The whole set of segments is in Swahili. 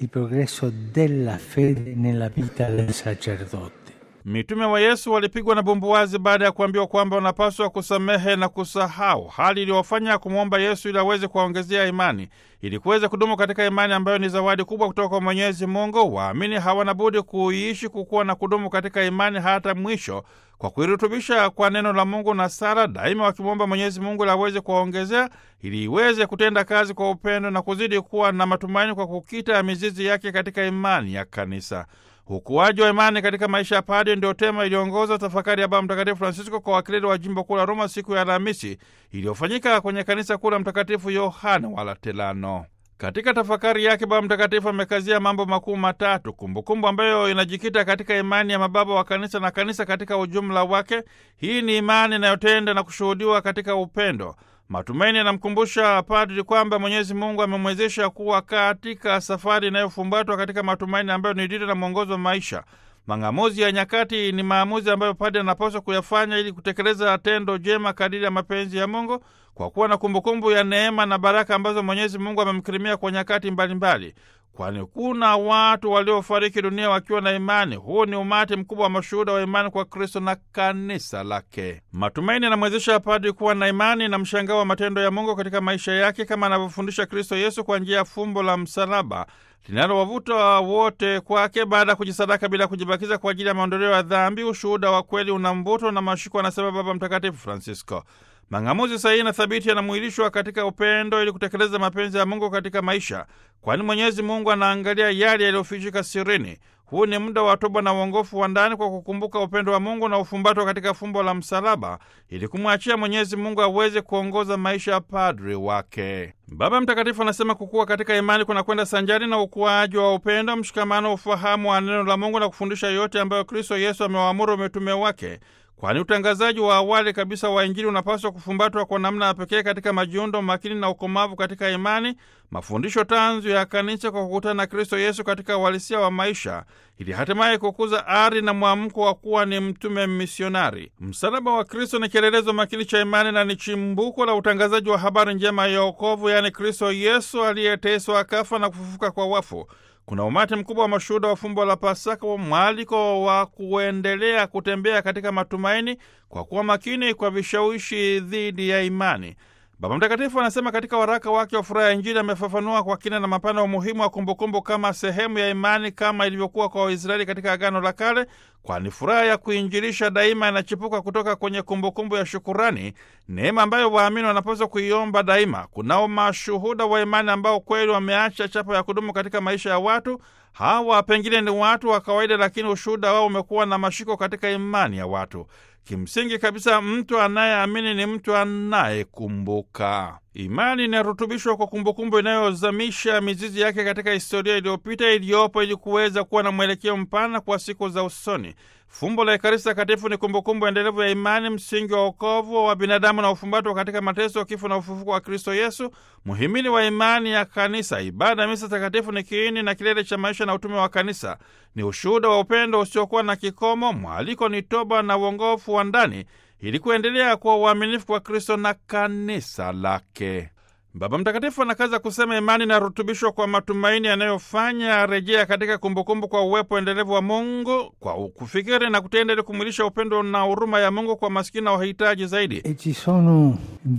di progresso della fede nella vita del sacerdote. Mitume wa Yesu walipigwa na bumbuwazi baada ya kuambiwa kwamba wanapaswa kusamehe na kusahau, hali iliyofanya kumwomba Yesu ili aweze kuwaongezea imani. Ili kuweza kudumu katika imani ambayo ni zawadi kubwa kutoka kwa Mwenyezi Mungu, waamini hawana budi kuiishi, kukuwa na kudumu katika imani hata mwisho, kwa kuirutubisha kwa neno la Mungu na sala, daima wakimwomba Mwenyezi Mungu ili aweze kuwaongezea, ili iweze kutenda kazi kwa upendo na kuzidi kuwa na matumaini kwa kukita mizizi yake katika imani ya Kanisa. Ukuaji wa imani katika maisha ya padre ndio tema iliyoongoza tafakari ya Baba Mtakatifu Francisco kwa wakileli wa jimbo kuu la Roma siku ya Alhamisi iliyofanyika kwenye kanisa kuu la Mtakatifu Yohane wa Laterano. Katika tafakari yake Baba Mtakatifu amekazia mambo makuu matatu: kumbukumbu ambayo inajikita katika imani ya mababa wa kanisa na kanisa katika ujumla wake. Hii ni imani inayotenda na kushuhudiwa katika upendo. Matumaini yanamkumbusha padri kwamba Mwenyezi Mungu amemwezesha kuwa katika safari inayofumbatwa katika matumaini ambayo ni dira na mwongozo wa maisha. Mang'amuzi ya nyakati ni maamuzi ambayo padri anapaswa kuyafanya ili kutekeleza tendo jema kadiri ya mapenzi ya Mungu, kwa kuwa na kumbukumbu ya neema na baraka ambazo Mwenyezi Mungu amemkirimia kwa nyakati mbalimbali, kwani kuna watu waliofariki dunia wakiwa na imani. Huu ni umati mkubwa wa mashuhuda wa imani kwa Kristo na kanisa lake. Matumaini yanamwezesha padri kuwa na imani na mshangao wa matendo ya Mungu katika maisha yake, kama anavyofundisha Kristo Yesu kwa njia ya fumbo la msalaba linalowavuta wote kwake baada ya kujisadaka bila kujibakiza kwa ajili ya maondoleo ya dhambi. Ushuhuda wa kweli una mvuto na mashiko, anasema Baba Mtakatifu Francisco. Mang'amuzi sahihi na thabiti yanamwilishwa katika upendo ili kutekeleza mapenzi ya Mungu katika maisha, kwani Mwenyezi Mungu anaangalia yale yaliyofichika sirini. Huu ni muda wa toba na uongofu wa ndani kwa kukumbuka upendo wa Mungu na ufumbatwa katika fumbo la msalaba, ili kumwachia Mwenyezi Mungu aweze kuongoza maisha ya padri wake. Baba Mtakatifu anasema kukua katika imani kunakwenda sanjari na ukuaji wa upendo, mshikamano, ufahamu wa neno la Mungu na kufundisha yote ambayo Kristo Yesu amewaamuru mitume wake kwani utangazaji wa awali kabisa wa Injili unapaswa kufumbatwa kwa namna ya pekee katika majiundo makini na ukomavu katika imani, mafundisho tanzu ya kanisa kwa kukutana na Kristo Yesu katika uhalisia wa maisha, ili hatimaye kukuza ari na mwamko wa kuwa ni mtume misionari. Msalaba wa Kristo ni kielelezo makini cha imani na ni chimbuko la utangazaji wa habari njema ya wokovu, yaani Kristo Yesu aliyeteswa akafa na kufufuka kwa wafu. Kuna umati mkubwa wa mashuhuda wa fumbo la Pasaka, mwaliko wa kuendelea kutembea katika matumaini kwa kuwa makini kwa vishawishi dhidi ya imani. Baba Mtakatifu anasema katika waraka wake wa Furaha ya Injili amefafanua kwa kina na mapana umuhimu wa kumbukumbu kama sehemu ya imani kama ilivyokuwa kwa Waisraeli katika Agano la Kale, kwani furaha ya kuinjilisha daima inachipuka kutoka kwenye kumbukumbu ya shukurani, neema ambayo waamini wanapaswa kuiomba daima. Kunao mashuhuda wa imani ambao kweli wameacha chapa ya kudumu katika maisha ya watu hawa. Pengine ni watu wa kawaida, lakini ushuhuda wao umekuwa na mashiko katika imani ya watu. Kimsingi kabisa, mtu anayeamini ni mtu anayekumbuka. Imani inarutubishwa kwa kumbukumbu inayozamisha mizizi yake katika historia iliyopita iliyopo, ili kuweza kuwa na mwelekeo mpana kwa siku za usoni. Fumbo la Ekaristi Takatifu ni kumbukumbu endelevu ya imani, msingi wa wokovu wa binadamu na ufumbatwa katika mateso, kifo na ufufuko wa Kristo Yesu, muhimili wa imani ya Kanisa. Ibada ya misa takatifu ni kiini na kilele cha maisha na utume wa Kanisa, ni ushuhuda wa upendo usiokuwa na kikomo. Mwaliko ni toba na uongofu wa ndani ili kuendelea kuwa uaminifu kwa Kristo na kanisa lake. Baba Mtakatifu anakaza kusema imani inarutubishwa kwa matumaini yanayofanya rejea katika kumbukumbu kwa uwepo endelevu wa Mungu, kwa kufikiri na kutenda, ili kumwilisha upendo na huruma ya Mungu kwa maskini na wahitaji zaidi. E ci sono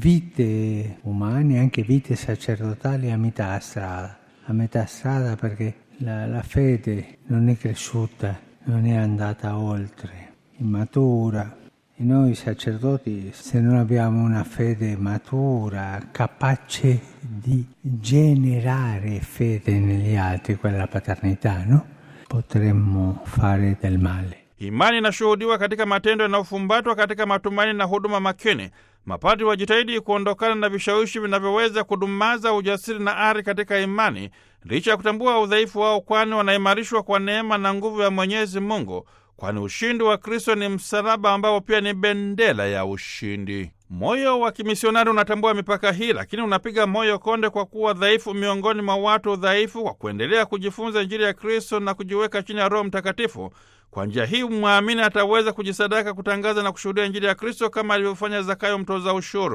vite umane, anche vite sacerdotali a metà strada, a metà strada perché la, la fede non è cresciuta, non è andata oltre, immatura. E noi sacerdoti, se non abbiamo una fede matura, capace di generare fede negli altri, quella paternità, no? Potremmo fare del male. Imani inashuhudiwa katika matendo yanayofumbatwa katika matumaini na huduma makini. Mapadri wajitahidi kuondokana na vishawishi vinavyoweza kudumaza ujasiri na ari katika imani, licha ya kutambua udhaifu wao, kwani wanaimarishwa kwa neema na nguvu ya Mwenyezi Mungu, kwani ushindi wa Kristo ni msalaba ambao pia ni bendera ya ushindi. Moyo wa kimisionari unatambua mipaka hii, lakini unapiga moyo konde kwa kuwa dhaifu miongoni mwa watu dhaifu, kwa kuendelea kujifunza Injili ya Kristo na kujiweka chini ya Roho Mtakatifu. Kwa njia hii mwamini ataweza kujisadaka kutangaza na kushuhudia Injili ya Kristo kama alivyofanya Zakayo mtoza ushuru.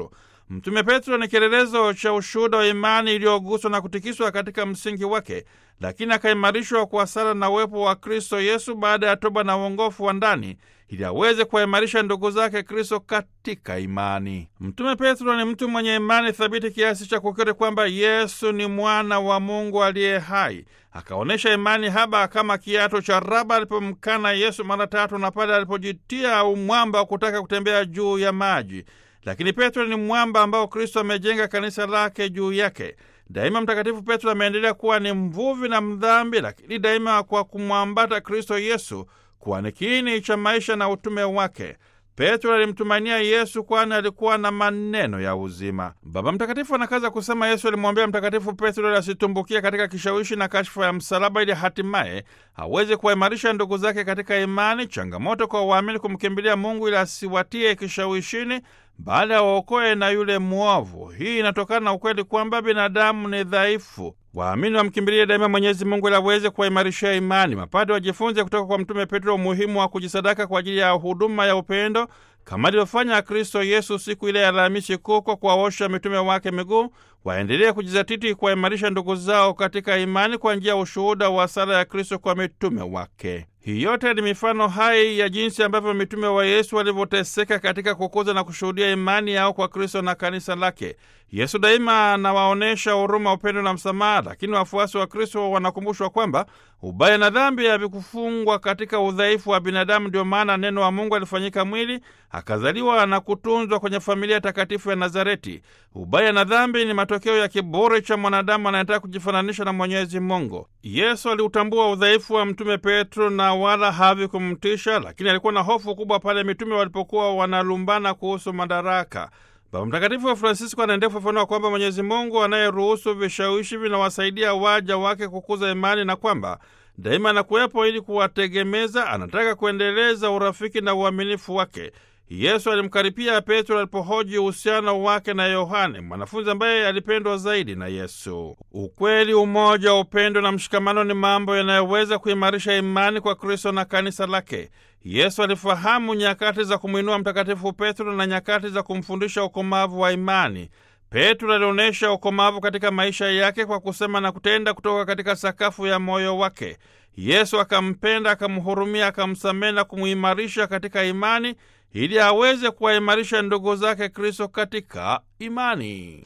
Mtume Petro ni kielelezo cha ushuhuda wa imani iliyoguswa na kutikiswa katika msingi wake, lakini akaimarishwa kwa sala na uwepo wa Kristo Yesu baada ya toba na uongofu wa ndani ili aweze kuwaimarisha ndugu zake Kristo katika imani. Mtume Petro ni mtu mwenye imani thabiti kiasi cha kukiri kwamba Yesu ni mwana wa Mungu aliye hai. Akaonyesha imani haba kama kiato cha raba alipomkana Yesu mara tatu na pale alipojitia umwamba wa kutaka kutembea juu ya maji. Lakini Petro ni mwamba ambao Kristo amejenga kanisa lake juu yake. Daima Mtakatifu Petro ameendelea kuwa ni mvuvi na mdhambi, lakini daima kwa kumwambata Kristo Yesu kuwa ni kiini cha maisha na utume wake. Petro alimtumainia Yesu kwani alikuwa na maneno ya uzima. Baba Mtakatifu anakaza kusema Yesu alimwambia Mtakatifu Petro ili asitumbukie katika kishawishi na kashfa ya msalaba, ili hatimaye aweze kuwaimarisha ndugu zake katika imani. Changamoto kwa waamini kumkimbilia Mungu ili asiwatie kishawishini, baada ya waokoe na yule mwovu. Hii inatokana na ukweli kwamba binadamu ni dhaifu. Waamini wamkimbilie daima Mwenyezi Mungu ili aweze kuwaimarishia imani. Mapade wajifunze kutoka kwa Mtume Petro umuhimu wa kujisadaka kwa ajili ya huduma ya upendo kama alivyofanya Kristo Yesu siku ile ya Alhamisi Kuu kwa kuwaosha mitume wake miguu. Waendelee kujizatiti kuwaimarisha ndugu zao katika imani kwa njia ya ushuhuda wa sala ya Kristo kwa mitume wake. Hii yote ni mifano hai ya jinsi ambavyo mitume wa Yesu walivyoteseka katika kukuza na kushuhudia imani yao kwa Kristo na kanisa lake. Yesu daima anawaonyesha huruma, upendo na msamaha, lakini wafuasi wa Kristo wanakumbushwa kwamba ubaya na dhambi havikufungwa katika udhaifu wa binadamu. Ndio maana neno wa Mungu alifanyika mwili, akazaliwa na kutunzwa kwenye familia takatifu ya Nazareti. Ubaya na dhambi ni matokeo ya kiburi cha mwanadamu anayetaka kujifananisha na Mwenyezi Mungu. Yesu aliutambua udhaifu wa mtume Petro na wala havikumtisha, lakini alikuwa na hofu kubwa pale mitume walipokuwa wanalumbana kuhusu madaraka. Baba Mtakatifu wa Francisco anaendelea kufafanua kwamba Mwenyezi Mungu anayeruhusu vishawishi vinawasaidia waja wake kukuza imani na kwamba daima anakuwepo ili kuwategemeza. Anataka kuendeleza urafiki na uaminifu wake. Yesu alimkaripia Petro alipohoji uhusiano wake na Yohane, mwanafunzi ambaye alipendwa zaidi na Yesu. Ukweli, umoja, upendo na mshikamano ni mambo yanayoweza kuimarisha imani kwa Kristo na kanisa lake. Yesu alifahamu nyakati za kumwinua Mtakatifu Petro na nyakati za kumfundisha ukomavu wa imani. Petro alionyesha ukomavu katika maisha yake kwa kusema na kutenda kutoka katika sakafu ya moyo wake. Yesu akampenda, akamhurumia, akamsamehe na kumuimarisha katika imani ili aweze kuwaimarisha ndugu zake Kristo katika imani.